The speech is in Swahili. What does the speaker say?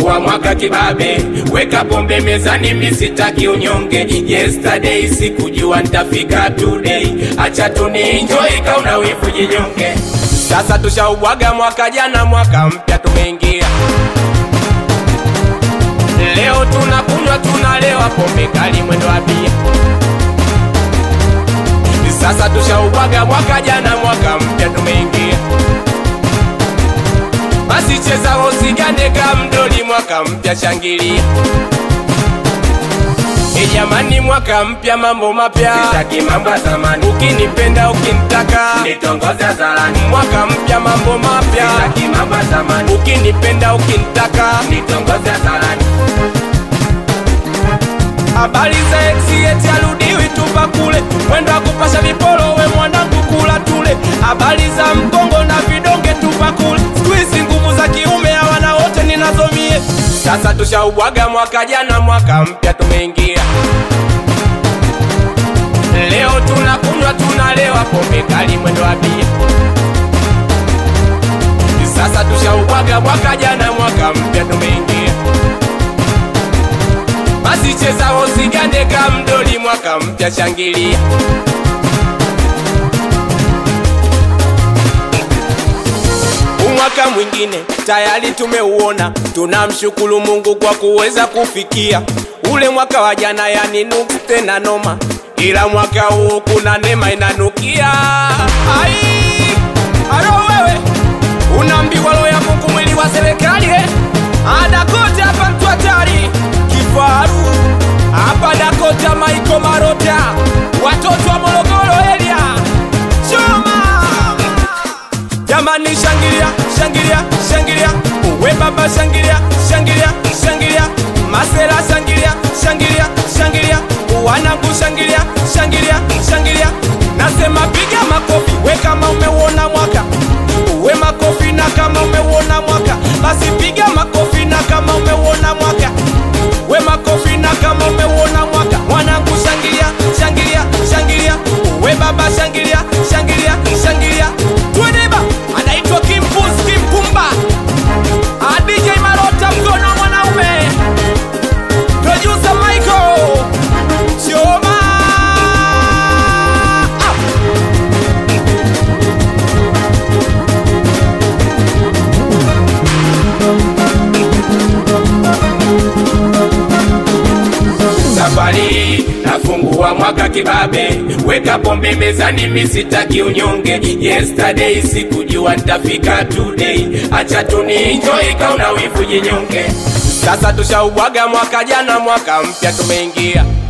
Nafungua mwaka kibabe, weka pombe mezani, misitaki unyonge. Yesterday sikujua nitafika today, acha tunienjoy, kauna wivu jinyonge. Sasa tushaubwaga mwaka jana, mwaka mpya tumeingia. Leo tunakunywa tunalewa, pombe kali mwendo wa bia. Sasa tushaubwaga mwaka jana, mwaka mpya tumeingia. Basi cheza usigande kamdoli, mwaka mpya shangilia. E jamani, mwaka mpya, mambo mapya, sitaki mambo ya zamani. Ukinipenda ukinitaka, nitongoze hadharani. Mwaka mpya, mambo mapya, sitaki mambo ya zamani. Ukinipenda ukinitaka, nitongoze hadharani. Habari za ex eti arudiwi tupa kule, mwendo wa kupasha viporo, we mwanangu kula tule. Habari za mkongo na vidonge tupa kule, siku hizi nguvu za kiume hawana wote ninazomie. Sasa tushaubwaga mwaka jana, mwaka mpya tumeingia. Leo tunakunywa tunalewa, pombe kali mwendo wa bia. Sasa tushaubwaga mwaka jana, mwaka mpya tumeingia. Basi cheza usigande kamdoli, mwaka mpya shangilia. Umwaka mwingine tayari tumeuona, tunamshukuru Mungu kwa kuweza kufikia ule mwaka wa jana, yani nuksi tena noma, ila mwaka huu kuna neema inanukia. Ai, alo wewe unaambiwa roho ya Mungu mwili wa serikali eh? Adakote hapa mtu hatari kifaru hapa Dakota Maiko Marota watoto wa Morogoro area choma jamani, shangilia shangilia shangilia, uwe baba shangilia shangilia shangilia, masera shangilia shangilia shangilia, wanangu shangilia shangilia shangilia, nasema piga makofi we kama umeuona mwaka uwe makofi na kama umeuona mwaka basi piga makofi na kama umeuona mwaka we makofi na kama umeuona mwaka mwanangu shangilia shangilia shangilia we baba shangilia shangilia shangilia tueneba anaitwa kimpus kimpumba Ah, DJ Marota mkono wa mwanaume producer Michael Choma ah. Safari nafungua mwaka kibabe, weka pombe mezani, misitaki unyonge. Yesterday sikujua nitafika today, acha tunienjoy, kauna wivu jinyonge. Sasa tushaubwaga mwaka jana, mwaka mpya tumeingia.